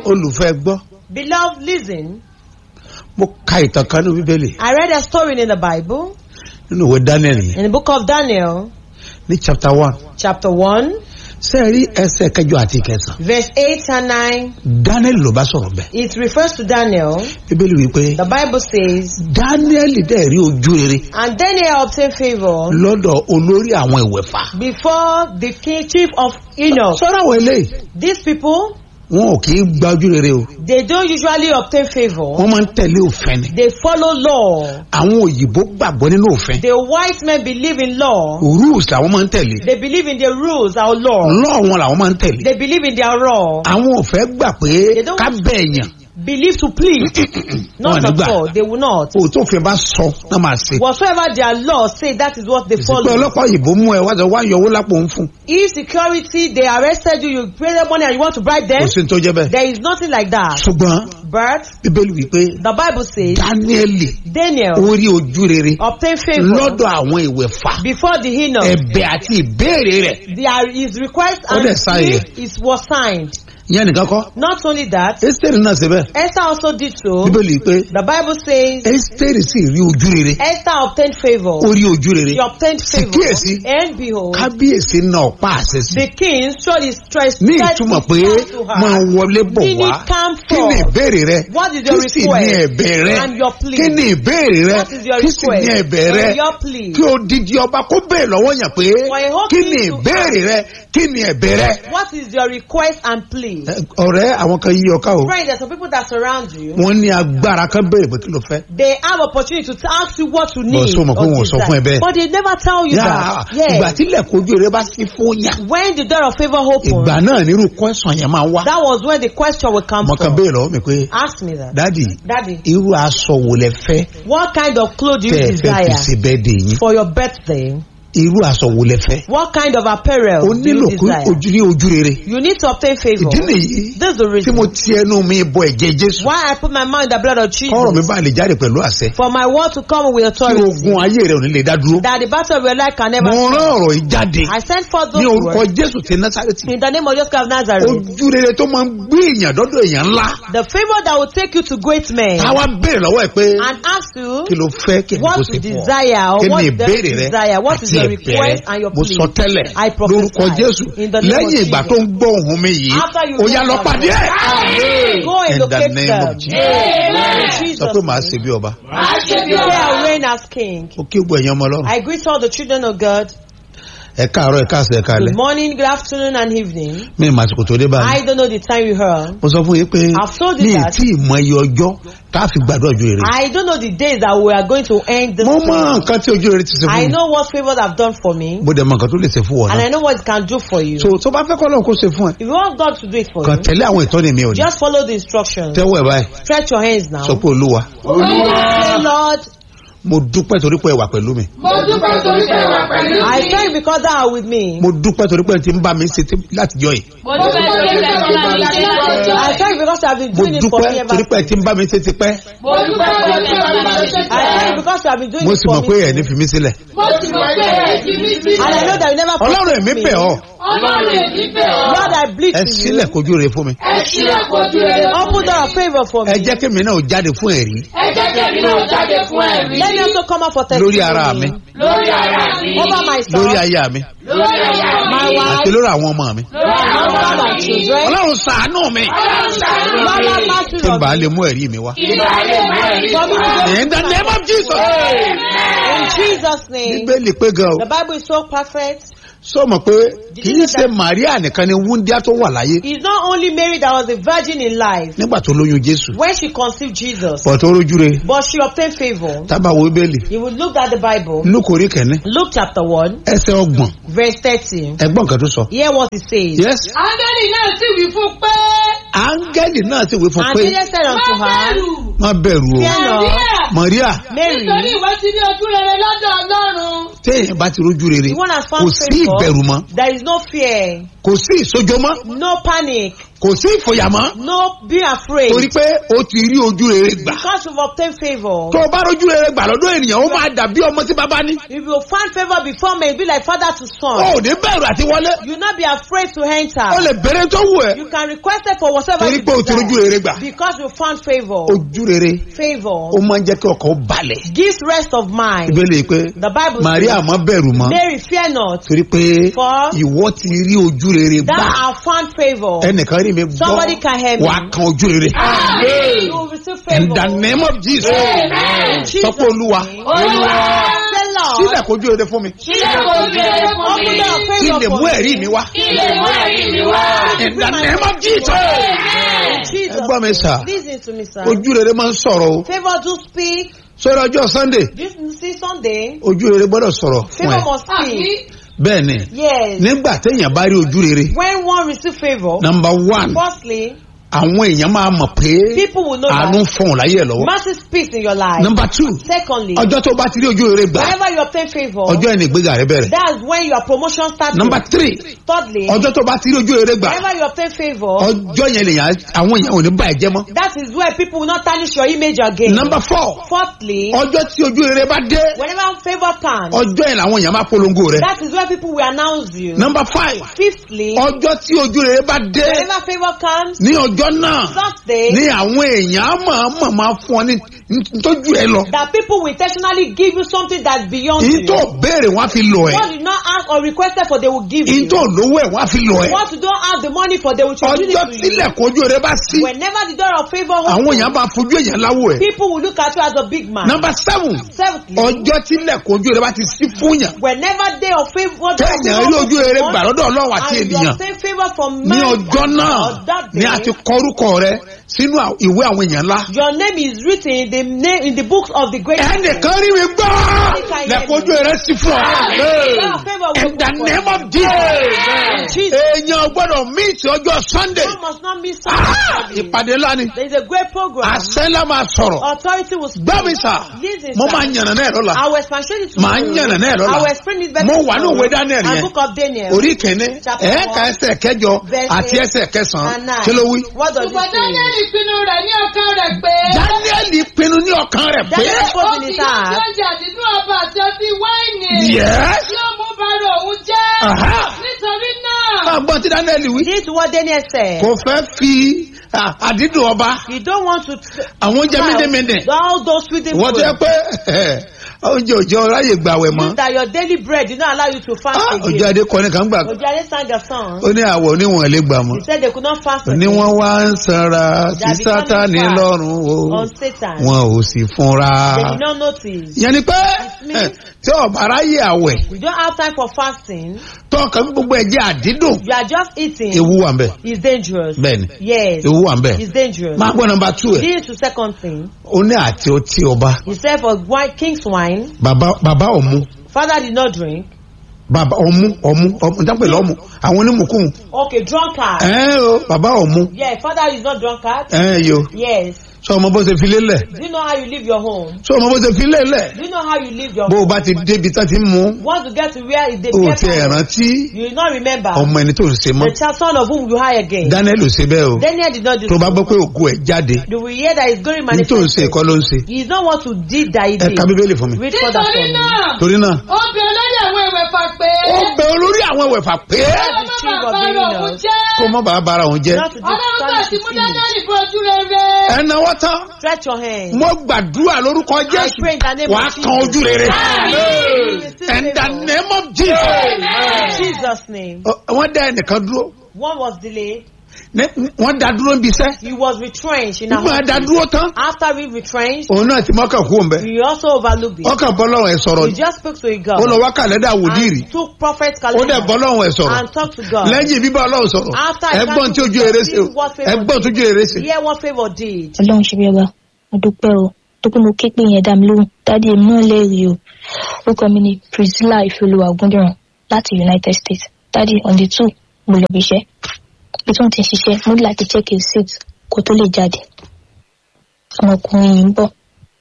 olùfẹ́ gbọ́ Beloved, listen. mo ka ìtàn kan ní bíbélì I read a story in the Bible, nínú ìwé daniel yẹn in the book of Daniel, ní chapter one chapter 1, ṣé ẹ rí ẹsẹ̀ kẹjọ àti kẹsàn verse 8 and 9. daniel ló bá sọ̀rọ̀ bẹ́ẹ̀ It refers to Daniel. bíbélì wípé The Bible says, daniel dẹ̀ rí ojú rere And Daniel obtained favor lọ́dọ̀ olórí àwọn ìwẹ̀fà before the king, chief of Enoch. sọ́dọ̀ àwọn eléyìí These people, wọn ò kì í gba ojú rere o they don't usually obtain favor. wọ́n máa ń tẹ̀lé òfin ni They follow law. àwọn òyìnbó gbàgbọ́ nínú òfin The white men believe in law. rules làwọn máa ń tẹ̀lé They believe in the rules, our law. law wọn làwọn máa ń tẹ̀lé They believe in their law. àwọn ò fẹ́ gbà pé They don't- ká bẹ̀ èèyàn Believe to please. Not Wọn ò ní at gbà. all. They will not. òótọ́ òfin bá sọ náà máa ṣe Whatsoever their law say, that is what they pé follow. ọlọ́pàá òyìnbó mú ẹ wá sọ wá yọ owó lápò ń fún If security, they arrested you, you pay them money and you want to bribe them, kò sí ní tó jẹ́ bẹ́ẹ̀ there is nothing like that. ṣùgbọ́n But bíbélì wípé the Bible says dáníẹ́lì Daniel ó rí ojú rere obtained favor lọ́dọ̀ àwọn ìwẹ̀fà before the Enoch. ẹ̀bẹ̀ àti ìbéèrè rẹ̀ There is request Ó and dẹ̀ sign plea it. is was signed. ìyẹn nìkan kọ́ Not only that, ẹ́sítẹ́rì náà ṣe bẹ́ẹ̀ Esther also did so. bíbélì pé The Bible says ẹ́sítẹ́rì sì rí ojú rere Esther obtained favor. ó rí ojú rere She obtained favor. kíyèsí. And behold, kábíyèsí náà pa àṣẹ sí the king showed his strength ní ìtumọ̀ pé máa wọlé bọ̀ Meaning wá come kí ni forth. ìbéèrè rẹ What is your kí sì ní request ẹ̀bẹ̀ rẹ and your plea? kí ni ìbéèrè rẹ What is your kí sì ní request ẹ̀bẹ̀ rẹ and your plea? kí odidi ọba kó bèè lọ́wọ́ yàn pé For a whole kí king ni to ìbéèrè rẹ kí ni ẹ̀bẹ̀ rẹ. What is your request and plea? Ẹ, ọ̀rẹ́ àwọn kan yí ọká o Friend, there's some people that surround you. wọ́n ní agbára kan béèrè pé kí ló fẹ́. They have opportunity to ask you what you Bọ̀ need. sọ mọ̀ pé or wọn ò sọ desire. fún ẹ bẹ́ẹ̀. But they never tell you Yà, that. ìgbà Yes. tí ilẹ̀kùn ojú rẹ bá sí fún yàn When the door of favor opens, ìgbà náà nírú kọ́sàn yẹn máa wá. that was when the question will come mo kàn from. béèrè lọ́wọ́ mi pé Ask me that. dádì Daddy, irú aṣọ wo lẹ fẹ́ what kind of clothes do you tẹ́ ẹ fẹ́ fi desire ṣe bẹ́ẹ̀ dè yín for your birthday? irú aṣọ wo lẹ fẹ́. What kind of apparel o do nílò you kó desire? ojú ní ojú rere. You need to obtain favor. ìdí nìyí This is the tí reason mo ti ẹnu mi bọ ẹ̀jẹ̀ jésù. why I put my mind in the blood of kọ́rọ̀ mi Jesus. bá lè jáde pẹ̀lú àṣẹ. For my word to come with tí authority. ogun ayé rẹ ò ní lè dá dúró. That the battle of your life can never mo rán stop. ọ̀rọ̀ yìí jáde I send forth ní those orúkọ words jésù ti násàrẹ́tì. in the name of Jesus of Nazareth. ojú rere tó máa ń gbé èèyàn dọ́dọ̀ èèyàn ńlá. The favor that will take you to great men táwa béèrè lọ́wọ́ ẹ̀ pé and ask you kí ló fẹ́ kí ni kò what sí you fún ọ. desire or kí what ni you ìbéèrè rẹ desire, what is àti your ẹ̀bẹ̀ request and rẹ. your mo plea. sọ tẹ́lẹ̀ I prophesy lórúkọ jésù in the name of lẹ́yìn ìgbà Jesus. tó ń gbọ́ ohun mi yìí After you ó yá know lọ that pàdé word, ẹ̀. Go and In the locate name them. of Jesus. In sọ Jesus' pé màá name. ṣe bí ọba. Say I reign as king. ó kí gbọ́ ẹ̀yàn ọmọ ọlọ́run. I greet all the children of God. ẹ káàárọ̀ ẹ káàsán ẹ káalẹ́ Good morning, good afternoon, and evening. mi ì màsìkò tó dé báyìí. I don't know the time you heard. mo sọ fún yín pé I've told you mi ì that. tí ì mọ iye ọjọ́ tá a fi gbàdúrà ojú rere. I don't know the days that we are going to end this. mo mọ prayer. nǹkan tí ojú rere ti ṣe I fún mi. know what favors have done for me, mo dẹ̀ mọ nǹkan tó lè ṣe fún wọn and náà. I know what it can do for you. so tó bá fẹ́ kọ́ lọ́run kó ṣe fún ẹ. If you want God to do it for kàn you, tẹ̀lé àwọn ìtọ́ni mi ò ní. just follow the instructions. tẹ́wọ́ ẹ̀ báyìí Stretch your hands now. sọ pé olúwa Say, Lord, mo dúpẹ́ torí pé ẹ wà pẹ̀lú mi. Mo dúpẹ́ torí pé wà pẹ̀lú I mi. thank you because thou art with me. mo dúpẹ́ torí pé ẹ ti ń bá mi ṣe tí- láti jọ yìí. Mo dúpẹ́ torí pé wà pẹ̀lú mi. I thank you because you have been mo doing it for me dúpẹ́ ever torí pé ẹ since. ti ń bá mi ṣe tipẹ́. Mo dúpẹ́ torí pé wà pẹ̀lú I thank you mi. because you have been doing mo it sì for mọ̀ pé ẹ̀ ní me. fi mí sílẹ̀. Mo sì mọ̀ pé ẹ̀ ti mi sí. And I know that you never ọlọ́run forsake èmi me. bẹ̀ ọ́ Ọlọ́run èmi bẹ̀ ọ́. Lord, I bleed ẹ to you. sílẹ̀ kojú rere fún mi. Ẹ sílẹ̀ kojú rere fún Open mi. door of favor for ẹ me. jẹ́ kí mi náà jáde fún ẹ̀rí Ẹ jẹ́ kẹ́mi náà jáde fún ẹ̀rí. Let me also come out for lórí ara testimony. mi Lórí ara mi. Over myself. lórí aya mi Lórí aya mi. My wife. àti lórí àwọn ọmọ mi. Lórí àwọn Over ọmọ my mi. children. ọlọ́run ṣàánú mi Ọlọ́run ṣàánú Lord, have mi. mercy kí n on bàa me. lè mú ẹ̀rí mi wá. Ìgbà lè mọ ẹ̀rí For me to fún go in the name of Jesus. In Jesus' name. bíbélì pé gan o The Bible is so perfect. sọ mọ̀ pé kì í ṣe Màríà nìkan ni wúndíá tó wà láyé It's not only Mary that was a virgin in life nígbà tó lóyún Jésù when she conceived Jesus, pọ̀ tó rójú re but she obtained favor. tábà wo bíbélì You will look at the Bible. Lúùkù orí kẹ́ni Luke chapter 1, ẹsẹ̀ ọgbọ̀n verse 13. ẹgbọ́n kan tó sọ. Hear what it says. yes Áńgẹ́lì náà sì wí fún pé. áńgẹ́lì náà sì wí fún And pé angel said unto Má her, bẹ̀rù. má bẹ̀rù o Fear not, Màríà Nítorí Mary, ìwọ ti ní ojú rere lọ́dọ̀ Ọlọ́run. téèyàn bá ti rójú rere the one has kò found sí ìbẹ̀rù favor, mọ́ there is no fear. kò sí ìsojọmọ́ No panic. kò sí ìfòyàmọ́ No being afraid. torí pé ó ti rí ojú rere gbà Because you've obtained favor. tó o bá rojú rere gbà lọ́dọ̀ ènìyàn ó máa dàbí ọmọ tí bàbá ní If you find favor before me, it be like father to ó son. ò ní bẹ̀rù àti wọlé You not be afraid to ó enter. lè bẹ̀rẹ̀ tó wù ẹ́ You can request it for whatever torí you pé o ti rojú desire. rere gbà Because you found favor. ojú rere ó Favor máa ń jẹ́ kí ọkàn ó balẹ̀ gives rest of mind. ìbéèrè pé The Bible Màríà says, má bẹ̀rù mọ́ Mary, fear not. torí pé For- ìwọ ti rí ojú rere That gbà I found favor. ẹnìkan rí mi gbọ́ Somebody can hear me. wàá kan ojú rere You will receive in favor. the name of Jesus Amen. Jesus' sọ pé olúwa name. Olúwa. Say, Lord, sílẹ̀ kojú rere fún mi Sílẹ̀ kò rí rere fún open mi. door of kí n favor lè mú for ẹ̀rí me. mi wá Kí lè mú ẹ̀rí mi wá. in the name of Jesus Amen. Jesus' ẹ gbọ́ mi sà name. Listen to me, sir. ojú rere máa ń sọ̀rọ̀ o Favor do speak. sọ́dọ̀ ọjọ́ Sunday This see Sunday. ojú rere gbọ́dọ̀ sọ̀rọ̀ fún Favor ẹ must speak. Àbí? bẹ́ẹ̀ ni Yes. nígbà téèyàn bá rí ojú rere When one receive favor, number one firstly, àwọn èèyàn máa mọ̀ pé people will know àánú ń that fọ̀hún láyé ẹ̀ lọ́wọ́ mercy speaks in your life. number two Secondly, ọjọ́ tó bá ti rí ojú rere gbà whenever you obtain favor, ọjọ́ ẹni ìgbéga rẹ bẹ̀rẹ̀ that's when your promotion starts. number three Thirdly, ọjọ́ tó bá ti rí ojú rere gbà whenever you obtain favor, ọjọ́ yẹn lèyàn àwọn èèyàn ò ní bá ẹ jẹ́ mọ́ that is where people will not tarnish your image again. number four Fourthly, ọjọ́ tí ojú rere bá dé whenever favor comes, ọjọ́ yẹn làwọn èèyàn máa polongo rẹ that is where people will announce you. number five Fifthly, ọjọ́ tí ojú rere bá dé whenever favor comes, ní ọjọ́ náà Thursday, ní àwọn èèyàn á máa máa máa fún ọ ní ntójú ẹ lọ that people will intentionally give you something that's beyond yìí you. tó béèrè wọn á fi lọ ẹ What you not ask or requested for, they will give yìí you. tó lówó ẹ wọn á fi lọ ẹ What you don't have the money for, they will introduce ọjọ́ it to you. tílẹ̀ kojú rere bá sí Whenever the door of favor àwọn opens, èèyàn bá fojú èèyàn láwò ẹ people will look at you as a big man. number seven Seventhly, ọjọ́ tílẹ̀ kojú rere bá ti sí fún yàn whenever day of favor, day of kéèyàn rí ojú rere gbà lọ́dọ̀ ọlọ́run àti and you ènìyàn obtain favor from ní man ọjọ́ náà on that ni a day, ti kọ orúkọ rẹ sínú à- ìwé àwọn èèyàn ńlá your name is written in the name in the books of the great. ẹnìkan rí mi gbọ́ lẹ́kọ̀ọ́jú rẹ sí fún ọ That favor will in the work for name you. of Jesus Jesus. èèyàn gbọ́dọ̀ míìtì ọjọ́ Sunday One must not miss Ah, Sunday. ìpàdé ńlá ni There is a great program. àṣẹ ńlá máa sọ̀rọ̀ Authority will speak. gbọ́ mi sà Listen, mo sir. máa yànnà náà lọ́la I will explain it to Màá you. yànnà náà lọ́la. I will explain it better. Mo wà ní òwe Daniel And yẹn. book of Daniel. orí kìíní Chapter ẹ̀ẹ́ka one, ẹsẹ̀ kẹjọ verse àti eight ẹsẹ̀ kẹsàn-án and nine. kí ló wí. What does Ṣùgbọ́n it say? Daniel pinnu rẹ̀ ní ọkàn rẹ̀ pé. Daniel pinnu ní ọkàn rẹ̀ pé Daniel Ó spoke in kì his yóò heart. jẹ́ àdínú ọba àti ọtí wáìnì. Yes. Tí ó mú bàrà òun jẹ́. Aha. Nítorí náà. máa gbọ́n tí Daniel wí This is what Daniel said. kò fẹ́ fi ah, àdídùn ọba You don't want to. àwọn oúnjẹ mídìmídì All those sweet wọ́n tó yẹ food. pé oúnjẹ òjò ráyè gbàwẹ̀ mọ́ Means that your daily bread did not allow you to fast Ah, again. òjò adé kọ́ni kan gbà Ojade sang a song. ó ní àwọ̀ oníwọ̀n lè gbà mọ́ He said they could not fast ní again wọ́n wá ń sanra sí They are Sátánì becoming fat lọ́rùn o on Satan. wọn ò sì fúnra. They did not notice. yẹn ni pé me. eh, tí ọba ráyè àwẹ̀ You don't have time for fasting. tọkàn gbogbo ẹ̀jẹ̀ àdídùn You are just eating. ewu wà ń bẹ̀ It's dangerous. bẹ́ẹ̀ni Yes. ewu wà ń bẹ̀ It's dangerous. máa gbọ́ nọmba two ẹ̀ This is the second thing. ó ní àti ọtí ọba He said for wine, king's wine, bàbá bàbá ọ̀mú father did not drink. bàbá ọ̀mú ọ̀mú ọ̀mú jápẹ̀ lọ́mú àwọn onímùkún Okay, drunkard. ẹ̀ o bàbá ọ̀mú Yeah, father is not drunkard. ẹ̀ yo Yes. sọ ọmọ bó ṣe fi lélẹ̀ Do you know how you live your home? sọ ọmọ bó ṣe fi lélẹ̀ Do you know how you live your bó home? o bá ti débi tán ti ń mú Once you get to where is the o ti ẹ̀ paper, rántí you will not remember ọmọ ẹni tó ń ṣe mọ́ the child son of whom you hire again. Daniel ò ṣe bẹ́ẹ̀ o Daniel did not do tó bá so. gbọ́ pé ògo ẹ̀ jáde You will hear that he's going to ní tó ń ṣe manifest. ìkọ́ ló ń ṣe He is not what to did that he ẹ did. ka bíbélì fún mi Read further Nítorí for me. náà. torí náà Ó bí olórí àwọn ìwẹ̀fà pé. ó bẹ olórí àwọn ẹ̀wẹ̀fà pé Ó má bàa bàrà òun jẹ́. kó mọ́ bàá bara òun jẹ́ Not to Ọlọ́run bá tarnish ti his mú image. Daniel bọ́ ojú rere. ẹ náwó tán Stretch your hand. mo gbàdúrà lórúkọ I Jésù pray in the name wàá of kan Jesus. ojú rere You receive in the favor. name of Jesus In Jesus' name. Ọ- wọ́n dá ẹnìkan dúró One was delayed. ní- wọ́n dá dúró níbi iṣẹ́ He was retrenched in a nígbà dá hospital. dúró tán After we retrenched, òun náà ti mọ́kàn kú òǹbẹ he also overlooked it. ọkàn bọ́lọ́run ẹ̀ sọ̀rọ̀ He ni just spoke to a ó lọ God wá kàlẹ́dà wòlíì rí and took prophet ó dẹ̀ calendar bọ́lọ́run ẹ̀ sọ̀rọ̀ and talked to God. lẹ́yìn bíbá ọlọ́run sọ̀rọ̀ After I ẹgbọ́n tí started ojú eré ṣe o see what favor ẹgbọ́n tí ojú eré ṣe. Hear what favor did. ọlọ́run ṣe bí ọba mo dúpẹ́ o tó pé mo ké pé yẹn dá mi lóhùn dádì èmi náà lẹ́rìí o orúkọ mi ni priscilla ìfẹ́olúwa ògúndìrán láti united states dádì on the two mo lọ bí iṣẹ́ bí tí wọ́n ti ń ṣiṣẹ́ mo ní láti check his seat kó tó lè jáde ọmọkùnrin yìí ń bọ̀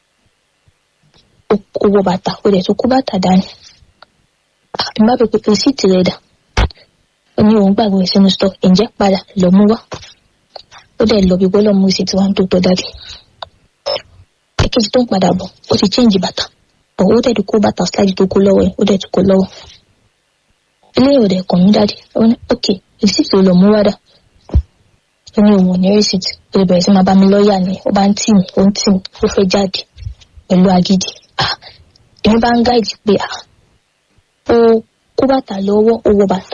ó ó wọ bàtà ó dẹ̀ tó kó bàtà dání àbí má bẹ pé rìsíìtì rẹ̀ dà ó ó ní òun gbàgbé sínú stọ ǹjẹ́ padà lọ mú wá ó dẹ̀ lọ bí gbọ́dọ̀ mú sí tiwa tó tọ́ dáadé èkejì tó ń padà bọ̀ ó ti change bàtà bọ̀ ó dẹ̀ ti kó bàtà slide tó kó lọ́wọ́ ẹ̀ ó dẹ̀ ti kó lọ́wọ́ ilé ìwòdì ẹ̀kọ́ mi dáadé ó ní ok receipt ò lọ mú wá dà ó ní òun ò ní receipt ó lè bẹ̀rẹ̀ sí máa bá mi lọ́ọ̀yà ni ó bá ń tì mí ó ń tì mí ó fẹ́ jáde pẹ̀lú agídí ah èmi bá ń gáìdì pé ah ó kó bàtà lọ́wọ́ ó wọ bàtà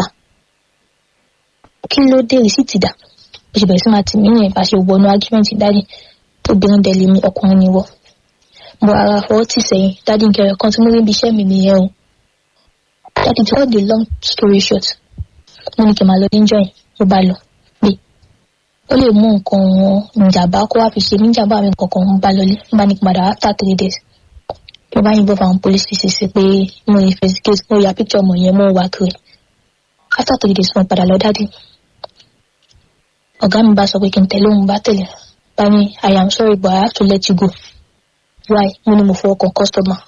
kí ló dé rìsíìtì dà ó ṣe bẹ̀rẹ̀ sí máa tì mí ní ìbáṣe wọnú ágímẹ́ǹtì dáàdì obìnrin dẹ̀ lè mi ọkùnrin ni wọ́ mo ara fọwọ́ tì sẹ́yìn dáàdì nkẹrẹ kan tí mo rí ibi iṣẹ́ mi nìyẹn o dáàdì to cut the long story short mo ní kí n máa lọ níjọ́ yẹn mo bá lọ pé ó lè mú nǹkan wọn ìjàmbá kó wá fi ṣe mí ìjàmbá mi kankan mo bá lọlé mo bá ní kí n padà after three days mo bá yìnbọn fáwọn police ṣiṣẹ́ sí pé mo investigate mo ya picture ọmọ yẹn mo wá kiri after three days mo padà lọ dáàdì ọ̀gá mi bá sọ pé kí n tẹ̀lé òun bá tẹ̀lé bá ní i am sorry but i have to let you go why mo ní mo fọwọ́ kan customer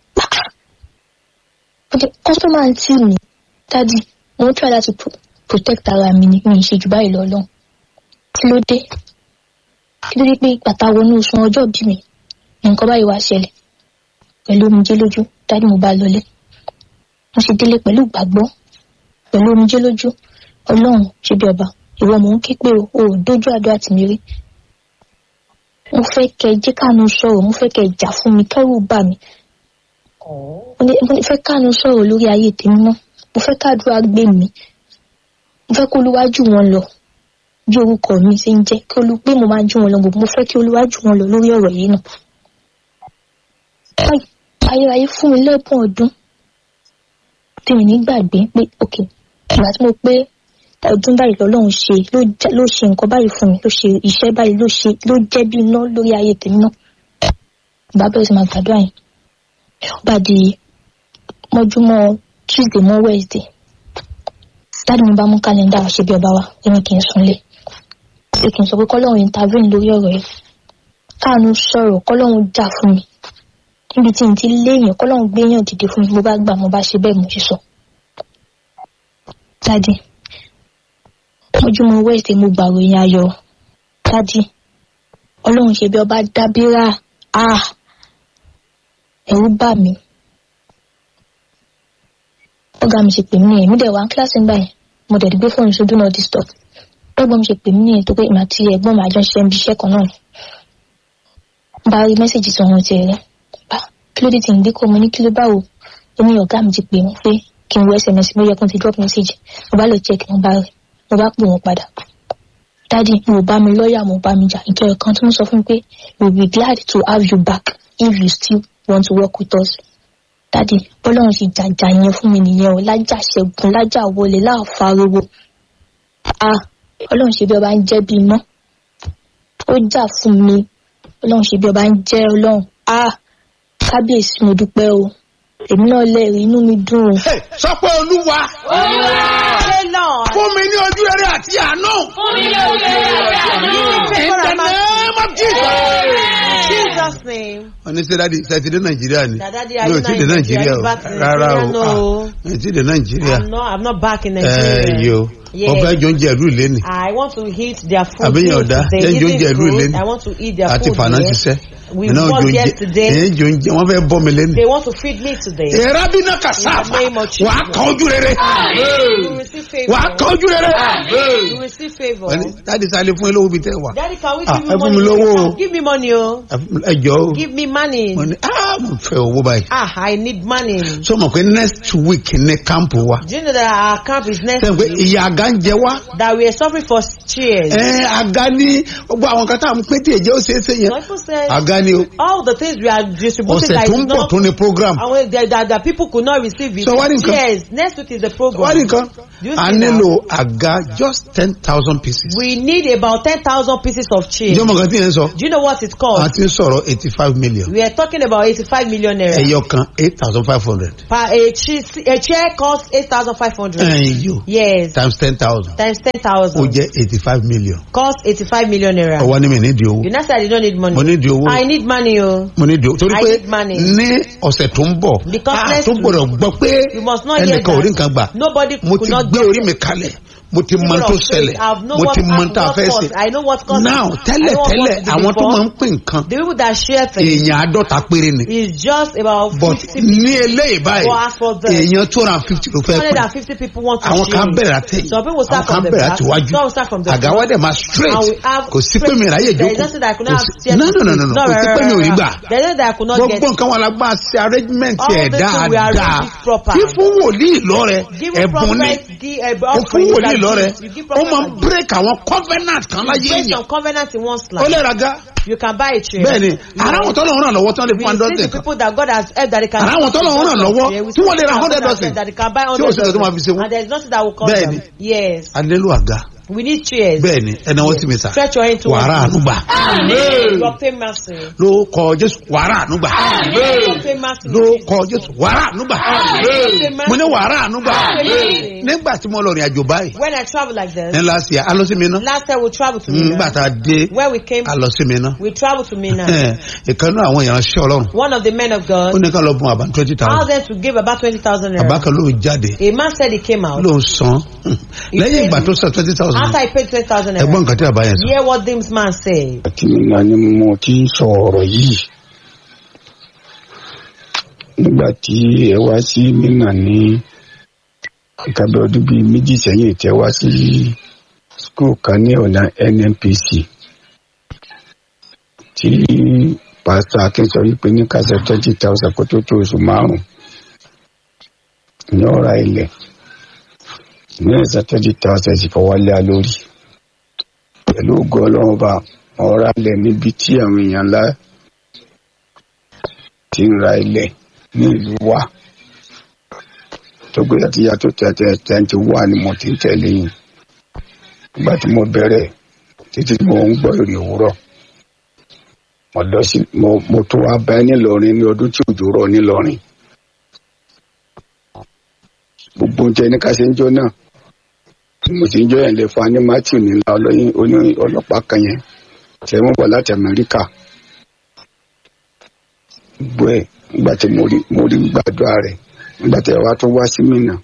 okay customer ń tì mí dádì mo ń try láti pro- protect ara mi ni mi ì ṣe jù báyìí lọ lọ́hùn kí ló dé kí ló dé pé bàtà wọnú oṣù ọjọ́ bí mi nǹkan báyìí wá ṣẹlẹ̀ pẹ̀lú omijé lójú dádì mo bá lọlé mo ṣe délé pẹ̀lú ìgbàgbọ́ pẹ̀lú omijé lójú ọlọ́run ṣe bí ọba ìwọ mò ń ké pé o ò dójú àdó àti mi rí mo fẹ́ kẹ́ ẹ jẹ́ káàánú sọ̀rọ̀ mo fẹ́ kẹ́ ẹ jà fún mi kẹ́rù bà mí mo ní- mo ní fẹ́ káàánú sọ̀rọ̀ lórí ayé tèmi mọ́ mo fẹ́ káàdúrà gbé mi mo fẹ́ kó olúwájú wọn lọ bí orúkọ mi ṣe ń jẹ́ kí olú pé mo máa jú wọn lọ gbogbo mo fẹ́ kí olúwájú wọn lọ lórí ọ̀rọ̀ yìí náà. Báyìí, ayérayé fún mi lẹ́bùn ọdún tí mi ní gbàgbé pé ok ìgbà tí mo pé ọdún báyìí lọ́lọ́run ṣe ló jẹ́- ló ṣe nǹkan báyìí fún mi ló ṣe iṣẹ́ báyìí ló ṣe ló jẹ́ bí iná lórí ayé tèmi náà ìgbà bẹ̀rẹ̀ sí máa gbàdúrà yẹn ó bá di mọ́júmọ́ tuesday mọ́ wednesday dáàdì mi bá mú kálẹ̀ndà ṣe bí ọba wa ó ní kí n sunlé pé kí n sọ pé kọ́lọ́run intervene lórí ọ̀rọ̀ yìí káàánú sọ̀rọ̀ kọ́lọ́run jà fún mi níbi tí n ti léèyàn kọ́lọ́run gbéyàn dìde fún mi mo bá gbà mo bá ṣe bẹ́ẹ̀ mo ṣe sọ. dáàdì mọ́júmọ́ wednesday mo gbàròyìn ayọ̀ dáàdì ọlọ́run ṣe bí ọba dábírà ah ẹ̀rù bà mí ọ̀gá mi ṣe pè mí nìyẹn mi dẹ̀ wá ní kíláàsì ńgbà yẹn mo dẹ̀ gbé fóònù sójú náà disturb ẹ̀gbọ́n mi ṣe pè mí nìyẹn tó pé ìmọ̀ àti ẹ̀gbọ́n mi àjọ ṣiṣẹ́ ibi iṣẹ́ kan náà ni bá rí mẹ́sàgì tí wọ́n ti rẹ̀ bá kí ló dé tí ń gbé kó mo ní kí ló báwo ó ní ọ̀gá mi ti pè mí pé kí n wo sms mo yẹ kó n ti drop message mo bá lọ check mo bá rẹ̀ mo bá pè wọ́n padà dádì mo bá mi lọ́ọ̀yà mo bá mi jà nítorí kan tó ń sọ fún mi pé we will be glad to have you back if you still want to work with us dádì bọ́lọ́run ṣe jàjà yẹn fún mi nìyẹn o lájà ṣẹ́gun lájà wọlé láàfáriwo ah ọlọ́run ṣe bí ọba ń jẹ́ bí iná ó jà fún mi ọlọ́run ṣe bí ọba ń jẹ́ ọlọ́run ah kábíyèsí mo dúpẹ́ o èmi náà lẹ́rìí inú mi dùn o. Hey, sọ pé olúwa Say Lord. fún mi ní ojú rere àti àánú. In the name of Jesus. Jesus name. wọ́n ní sẹ́dáàdì sẹ́tìdé nàìjíríà ni Dada, mi ò tí ì dé nàìjíríà o back in rárá o Nigeria? No. Ah, mi ò tí ì dé nàìjíríà. I'm not, I'm not back in ẹ Nigeria. yo Yeah. ọbẹ̀ jọ ń jẹ ìlú ìléni I want to eat their food. Àbí yẹn too ọ̀dà, today. jẹ́ ń jẹ Eating oúnjẹ ìlú food, ìléni. I want to eat their àti food. fànà yeah. ṣiṣẹ́ We iná work jọ ń jẹ yesterday. ẹ̀yìn jọ ń jẹ wọ́n fẹ́ bọ́ mi lẹ́nu. They want to feed me today. ìrábìnà In kàsáfà the name of Jesus. wàá kan ojú rere You receive favor. wàá kan ojú rere. You receive favor. Wọ́n ní, dáàdi sáré fún ilé òbí tẹ́ wà Daddy, can we Ah, give ẹ you fún money? mi lówó o. Give me money, oh. ẹ jọ o Give me money. wọ́n ní ah mo fẹ́ owó báyìí. Ah, I need money. sọ ma pé next week ní kámpù wa Do you know that our camp is next sẹ́yìn pé week? ìyá àga ń jẹ wá That we are suffering for cheers. ẹ àga ní gbogbo àwọn kan tá à ń pé tí èjẹ́ ó ṣeé ṣe yẹn Some people said àga ni o all the things we are distributing ọ̀sẹ̀ that tó is ń bọ̀ not tó ní program and that, that, that people could not receive it. So what income? Yes, next week is the program. wọ́n nìkan Do you a see nílò àga just ten thousand pieces. We need about 10,000 pieces of cheese. ìjọba kan tí yẹn sọ Do you know what it a costs? ti ń sọ̀rọ̀ eighty five million We are talking about 85 million naira. ẹyọ kan eight thousand five hundred Per a, cheese, a chair costs 8,500. ẹ̀yìn yóò Yes. times ten thousand Times ó 10,000. jẹ́ eighty five million Cost 85 million naira. ọwọ́ ni mi nídìí owó You know, say I did not need money. mo nídìí owó I need money o. mo ní dùn torí I pé need money. ní ọ̀sẹ̀ tó ń bọ̀ Because a next tó gbọ́dọ̀ gbọ́ pé You must not hear ẹnìkan ò rí nǹkan gbà that. Nobody mo could ti not gbé get orí mi kalẹ̀ mo ti mọ People tó of faith, ṣẹlẹ̀ I know mo what ti mọ happened, tá a what fẹ́ caused. ṣe I know what caused now it. tẹ́lẹ̀ I know what tẹ́lẹ̀ caused it àwọn tó before. máa ń pín nǹkan The people that share things èèyàn àádọ́ta péré ni is just about but fifty ní eléyìí báyìí But as for the- èèyàn two hundred and fifty ló fẹ́ hundred pín and fifty people want to àwọn share kan it. bẹ̀rẹ̀ àtẹ̀yìn Some people àwọn start kan from the bẹ̀rẹ̀ back. àtiwájú Some will start from the àga front. wa dẹ̀ máa straight And we have kò sí pé mi ráyè There is jókòó nothing that I could Kò not sí- have steered no to no no it. no no No, kò sí pé mi ò rí gbà There is nothing that I could not get. gbogbo nǹkan wọn la gbà ṣe arrangement All ẹ̀ the things we arrange dáadáa it proper. kí fún wòlíì lọ́rẹ̀ Give ẹ̀bùn ni prophet, give a ó fún offering wòlíì that lọ́rẹ̀ you give ó prophet máa ń that break àwọn covenant kan láyé based èèyàn on covenant in one's ó life. lè raga You can buy a chair. bẹ́ẹ̀ ni You ara know, àwọn tọ́lọ̀ ń ràn lọ́wọ́ tán lè we fún see hundred the kan people that God has helped that they can Ara àwọn tọ́lọ̀ ń ràn lọ́wọ́ Yeah, we tí wọ́n lè see ra people hundred that dozen. that they can buy Tí ò hundred sí nǹkan tó máa fi ṣe wọ́n. and there is nothing that will cost Bẹ́ẹ̀ them. ni. Yes. adélu àga We need chairs. bẹ́ẹ̀ ni ẹ̀nà wọ́n sì mi sà Stretch your hand to wàrà ànúgbà You obtain mercy. ló kọ jésù wàrà ànúgbà You obtain mercy. ló kọ jésù wàrà ànúgbà You obtain mercy. mo ní wàrà ànúgbà Amen. nígbà tí mo lọ rìn àjò báyìí When I travel like ní this, last year a lọ sí mi ná last time we traveled to nígbà Mina. tá a dé Where we came, a lọ sí mi ná we traveled to Mina. ìkànnì àwọn èèyàn ṣẹ́ ọlọ́run One of the men of ó God ní ká lọ bùn àbá twenty asked thousand them to give about 20,000 àbá naira. kan ló jáde A man said he came out. ló ń san lẹ́yìn ìgbà tó san twenty thousand After he paid 20,000 ẹgbọ́n naira. nǹkan tí àbá yẹn sọ. Hear what this man said. àti nínú ni mo ti ń sọ ọ̀rọ̀ yìí nígbà tí ẹ wá sí mínà ní nǹkan bí ọdún bíi méjì sẹ́yìn tẹ́ wá sí skul kan ní ọ̀nà nnpc tí pásítọ̀ akin sọ wípé ní kásẹ̀ twenty thousand kó tó tó oṣù márùn-ún ní ọ̀rá ilẹ̀ ní ẹ̀sẹ̀ twenty thousand sì fọwọ́ lé a lórí pẹ̀lú ògo ọlọ́run bá ọ̀rá ilẹ̀ níbi tí àwọn èèyàn ńlá ti ń ra ilẹ̀ ní ìlú wa tó gbé àti yàtọ̀ tẹ̀tẹ̀ tẹ̀ǹtì wà ni mo ti ń tẹ̀lé yìí nígbà tí mo bẹ̀rẹ̀ títí tí mo ń gbọ́ èrè òwúrọ̀ mo lọ sí mo mo tún wá bá ẹ nílọrin ní ọdún tí òjò rọ̀ nílọrin gbogbo oúnjẹ ní ká ṣe ń jọ náà tí mo sì ń jọ yẹn lè fún ani matthew nílá ọlọ́yin oní ọlọ́pàá kan yẹn tẹ̀ wọ́n bọ̀ láti amẹ́ríkà gbogbo ẹ̀ nígbà tí mo rí mo rí gbàdúrà rẹ̀ nígbà tí àwa tó wá sí mìíràn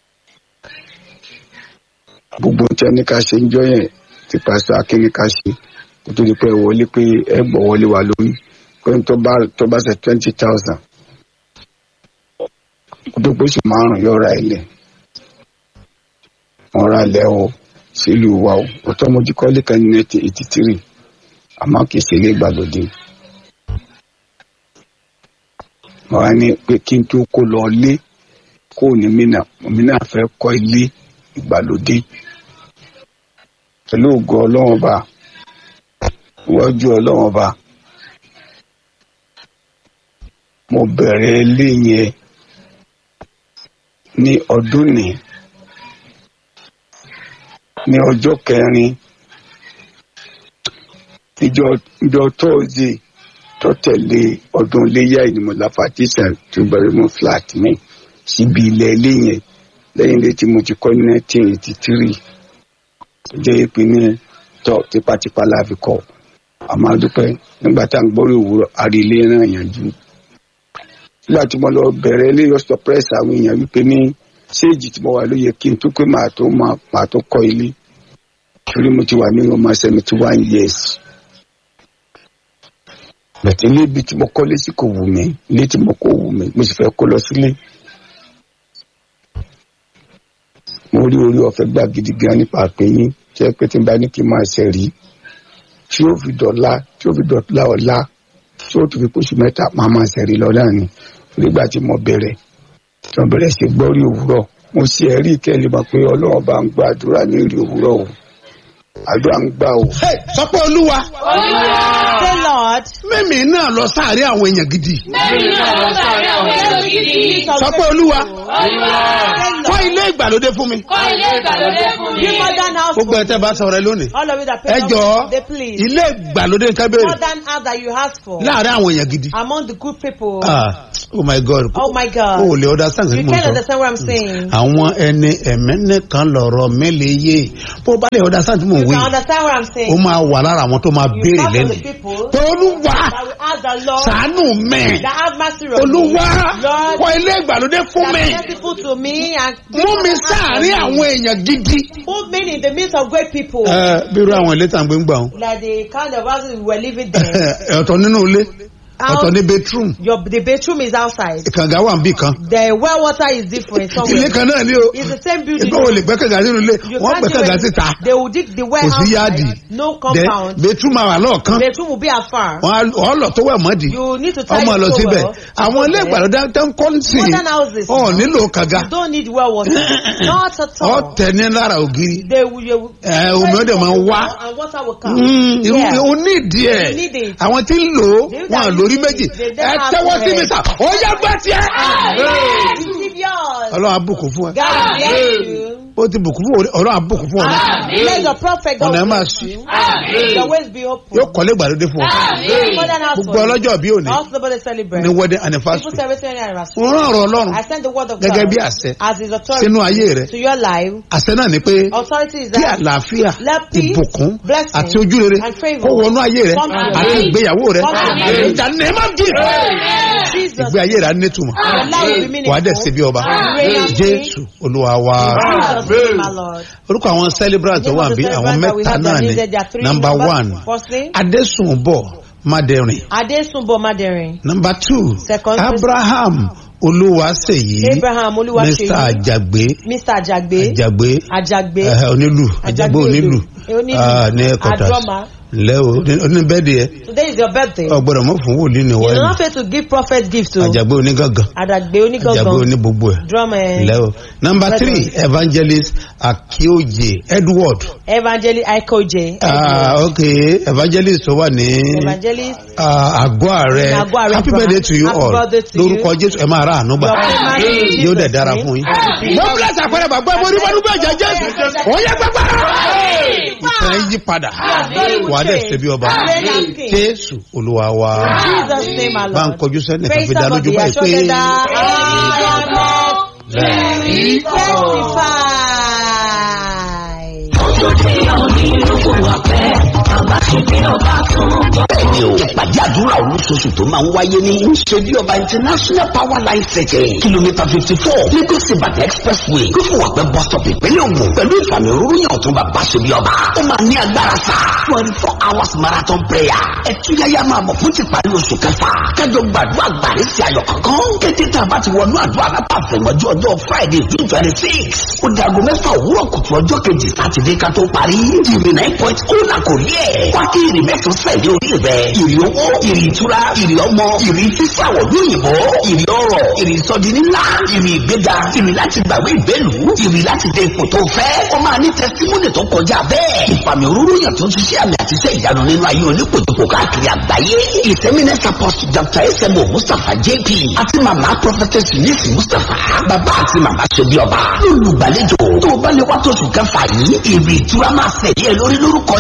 gbogbo oúnjẹ ní ká ṣe ń jọ yẹn tí pásítọ̀ akin ní ká ṣe kó tó di pé ẹ wọlé pé ẹ gbọ́ wọlé wa lórí pé tó bá tó bá ṣe twenty thousand kó tó gbóṣù márùn-ún yóò ra ilẹ̀ wọ́n ra ilẹ̀ o sílùú wa o òtọ́ mo jí kọ́lé kan ní nineteen eighty three àmọ́ kì í ṣe ilé ìgbàlódé mo wá ní pé kí n tó kó lọ lé kó ní mínà mínà fẹ́ kọ́ ilé ìgbàlódé pẹ̀lú ògo ọlọ́run ọba iwájú ọlọ́run ọba mo bẹ̀rẹ̀ ilé yẹn ní ọdún ní ní ọjọ́ kẹrin ìjọ ìjọ tóòzì tó tẹ̀lé ọdún iléyà ìnìmọ̀lá fatisà tó bẹ̀rẹ̀ mú flat mi síbi ilẹ̀ ilé yẹn lẹ́yìn ilé tí mo ti kọ́ ní nineteen eighty three tó jẹ́ ìpínlẹ̀ tó tipátipá la fi kọ́ àmọ́ àdúpẹ́ nígbà tá à ń gbórí òwúrọ̀ àrí ilé náà yànjú nígbà tí mo lọ bẹ̀rẹ̀ ilé yọ surprise àwọn èèyàn wípé ní séèjì tí mo wà ló yẹ kí n tó pé màá tó màá tó kọ́ ilé torí mo ti wà ní ọmọ seventy one years bẹ̀tẹ̀ ilé ibi tí mo kọ́lé sí kò wù mí ilé tí mo kò wù mí mo sì fẹ́ kó lọ sílé. mo rí orí ọ̀fẹ́ gbà gidi gan nípa àpéyín tí ẹ pé tí n bá ní kí n máa ṣe rí tí ó fi dọ̀la tí ó fi dọ̀la ọ̀la tí ó tún fi kóṣù mẹ́ta máa máa ṣe rí lọ náà ni nígbà tí mo bẹ̀rẹ̀ tí mo bẹ̀rẹ̀ sí gbọ́ rí òwúrọ̀ mo ṣe ẹ̀rí ìkẹ́lẹ́ mọ̀ pé ọlọ́run bá ń gbàdúrà ní rí òwúrọ̀ o àdúrà ń gbà o. Hey, sọ pé olúwa Say, Lord, mímì náà lọ sáàrin àwọn èèyàn gidi Mẹ́rin náà lọ sáré àwọn èèyàn gidi. sọ pé olúwa Olúwa, kọ́ ilé ìgbàlódé fún mi kọ́ ilé ìgbàlódé fún mi. give modern house. gbogbo ẹ tẹ́ bá sọ̀rọ̀ ẹ lónìí All of you that ẹ pay jọ money, they please. ilé ìgbàlódé nǹkan béèrè Modern house that you ask for láàrin àwọn èèyàn gidi among the good people. Ah, oh my god Oh my o God. ò lè understand You nǹkan tí mo can't sọ understand what I'm saying. àwọn ẹni ẹ̀mí nìkan lọ̀rọ̀ mẹ́lẹ̀ yé bó o bá lè understand tí mo You wí can understand what I'm ó saying. máa wà lára àwọn tó máa You béèrè talk to lẹ́nu the people pé olúwa that will ask the Lord sàánù mẹ́ that have mercy on me. olúwa Lord, kọ́ ilé ìgbàlódé fún that mi be merciful to me and mú mi sáàárín àwọn èèyàn gidi. put me in the midst of great people. ẹ bí irú àwọn ilé tá à ń gbé ń gbà wọn like the kind of houses we were living there. ọ̀tọ̀ nínú ilé How- ọ̀tọ̀ ní bedroom Your the bedroom is outside. kànga wà níbì kan The well water is different ilé somewhere. kan náà ni o It's the same building. ìgbà wo lè gbẹ́ kànga sínú ilé You wọ́n can't gbẹ́ do kànga it. síta They will dig the well kò sí yáàdì outside. No Then compound. bedroom máa wà lọ́ọ̀kan Bedroom will be afar. wọ́n á lọ tó wẹ̀ mọ́dì You need to tie ọmọ it lọ so síbẹ̀ well. àwọn ilé ìgbàlódé tó ń kọ́ sí Modern houses. ọ̀ nílò kànga You don't need well water. Not at ọ̀ all. tẹ̀ ní lára ògiri They will, you will ẹ omi ọdẹ máa ń wá and water will come. Mm, irú Yeah. o ní ìdí ẹ You need it. àwọn tí ń lò ó They wọn à that lórí use méjì it, they ẹ don't have tẹ́wọ́ two sí mi heads. sà ó yá gbá tiẹ̀. Receive yours. ọlọ́run abùkún fún ẹ God bless you. ó ti bùkún fún ọ ọlọ́run abùkún fún ọ náà Let your prophet God ọ̀nà ẹ máa bless ṣí you. Your ways be open. yóò kọ́lé ìgbàlódé fún ọ Modern house gbogbo for you. ọlọ́jọ́ bí òní Also nobody celebrate. ní wedding People anniversary celebrate anniversary. wọ́n rán ọ̀rọ̀ ọlọ́run I send the word of gẹ́gẹ́ God bí àṣẹ as his authority sínú ayé rẹ to your life. àṣẹ náà ni pé Authority is kí that àlàáfíà Let peace, ìbùkún blessing, àti ojúrere and favor kó wọnú ayé rẹ come to your àti life. ìgbéyàwó rẹ Come to your life. ìjà nẹ́ẹ̀mà jì Jesus. ìgbé ayé rẹ á nítumọ̀ Your life will be meaningful. wàá dẹ̀ ṣe bí ọba Reign and jésù olúwa wa. Jesus name, my Lord. orúkọ àwọn celebrant tó wà bí àwọn mẹ́ta náà ni number one Firstly, adésùnbọ̀ madẹrin Adesunbo Maderin. number two Second, abraham olúwaṣeyí Abraham mr Oluwaseyi. ajagbe Mr. Ajagbe. ajagbe Ajagbe. eh, onílù ajagbe onílù Onílù. ah, ní quarters Adroma. ǹlẹ́ o oníbẹ́ẹ̀dì ẹ Today is your birthday. ọgbọ́dọ̀ mọ́ fún wòlíì ní You wáyé don't have to give prophet gift to ajagbe onígangan Adagbe ajagbe Onigangan. onígbogbo ẹ̀ Drum ǹlẹ́ o number Brethren. three evangelist akioje edward Evangelist Aikoje. ah, ok evangelist tó wà ní. Evangelist. Ah, àgọ́ ààrẹ Ní àgọ́ ààrẹ happy Abraham. birthday to you Happy all birthday to you. lórúkọ jésù ẹ máa ra àánú gbà Your famous in yóò Jesus' dẹ̀ dára name. fún yín. Amen. mo bless àpẹẹrẹ bàgbọ́ ẹ mo rí bọ́dún bẹ́ẹ̀ jẹ́ jésù ó yẹ gbàgbà. ìtàn ẹ yí padà wà á dẹ̀ ṣe bí ọba Reign as king. jésù olúwa wa Jesus name, my bá ń Lord. kọjú sẹ́ni kan Praise fi dá lójú somebody. báyìí Assure pé them that I am testify. bẹ́ẹ̀ni o ìpàdé àdúrà olóṣooṣù tó máa ń wáyé ní ṣebí ọba international power line setting kìlómítà fifty four lagos ibadan expressway gúfù wàpẹ́ bus stop ìpínlẹ̀ ògùn pẹ̀lú ìfàmì òróró yàn tó bàbá ṣebí ọba ó máa ní agbára sá twenty four hours marathon prayer ẹtúyáyá máa bọ̀ fún ti parí oṣù kẹfà kájọ gbàdúrà gbàrí sí ayọ̀ kankan kété tá a bá ti wọnú àdúrà látàfẹ̀mọ́jú ọjọ́ friday june twenty six ó dago mẹ́fà òwúrọ̀ kùtù ọjọ́ kejì sátidé ká tó parí ìrì nine point ó là kò rí ẹ̀ wá kí ìrì mẹ́sàn-án sẹ̀lẹ̀ orí rẹ̀ ìrì owó ìrì ìtura ìrì ọmọ ìrì fífàwọ̀ lóyìnbó ìrì ọrọ̀ ìrì ìsọdi nílá ìrì ìgbéga ìrì láti gbàgbé ìbẹ́lú ìrì láti dé ipò tó fẹ́ ó máa ní tẹsítímọ́nì tó kọjá bẹ́ẹ̀ ìfàmì òróró yàn tó ń ṣiṣẹ́ àmì àti iṣẹ́ ìyanu nínú ayé onípòjúpò káàkiri àgbáyé ìsẹ́mínẹ́sà post dr esemo mustapha jp àti màmá prophetess nisi mustapha bàbá àti màmá ṣebí ọba olùgbàlejò tó o bá lè wá tóṣù kẹfà yìí ìrì ìtura máa ṣẹ̀yẹ lórí lórúkọ